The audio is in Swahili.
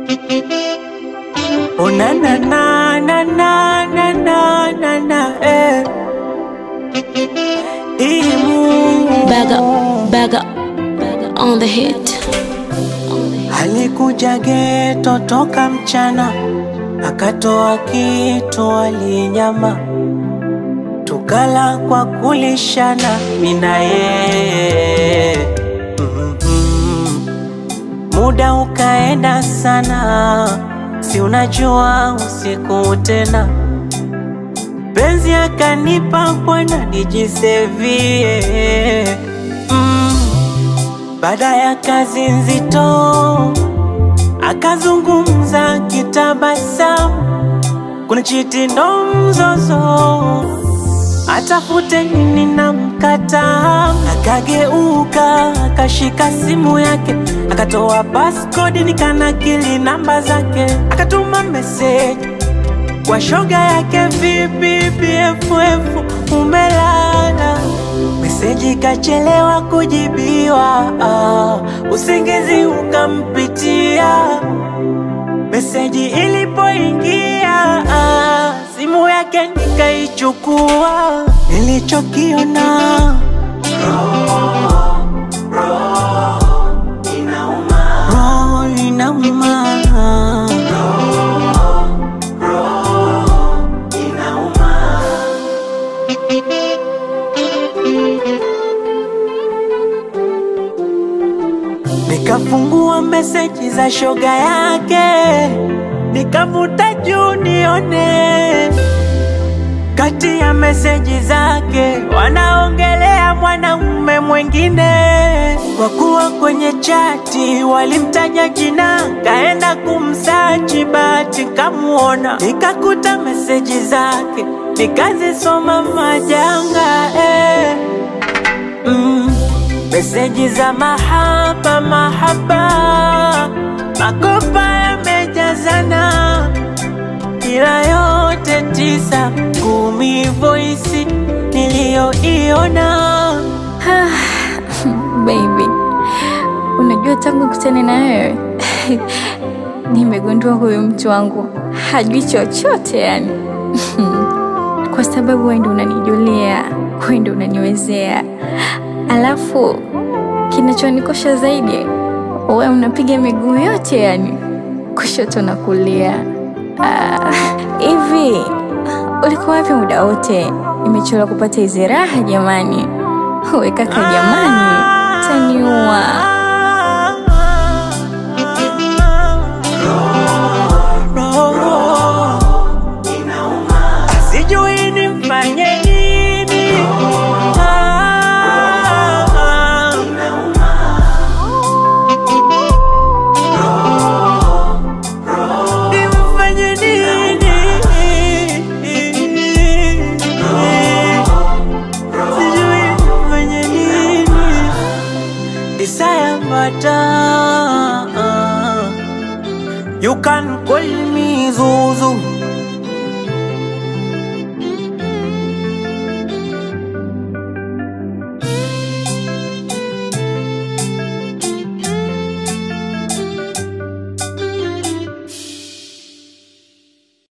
Oh na na na na na na na na na eh. Imu Bag up, bag up, on the hit. alikuja geto toka mchana, akatoa kitu alinyama, tukala kwa kulishana mina yeye Mhm. Muda ukaenda sana, si unajua usiku tena, penzi akanipa bwana nijisevie mm. Baada ya kazi nzito akazungumza kitabasamu, kuna chiti ndo mzozo, atafute nini na mkata. Akageuka akashika simu yake, akatoa passcode nikanakili namba zake, akatuma meseji kwa shoga yake, vipi BFF umelala? Meseji kachelewa kujibiwa, ah, usingizi ukampitia. Meseji ilipoingia, ah, simu yake nikaichukua. Nilichokiona roho inauma, Nikafungua meseji za shoga yake, nikavuta juu nione kati ya meseji zake wanaongelea mwanaume mwingine. Kwa kuwa kwenye chati walimtaja jina, kaenda kumsachi, bahati kamuona, nikakuta meseji zake, nikazisoma majanga eh. Mm, meseji za mahaba mahaba, makopa yamejazana, ila yote tisa kumi, voisi niliyoiona Baby, unajua tangu kutane na wewe nimegundua huyu mtu wangu hajui chochote yani. Kwa sababu wewe ndio unanijulia, wewe ndio unaniwezea, alafu kinachonikosha zaidi, wewe unapiga miguu yote yani, kushoto na kulia. Ah, Hivi ulikuwa wapi muda wote? Nimechola kupata hizi raha jamani. We kaka, jamani, taniua. sijui nimfanye nini. Ah, nimfanye nini? Sijui nimfanye nini. Desire matter. You can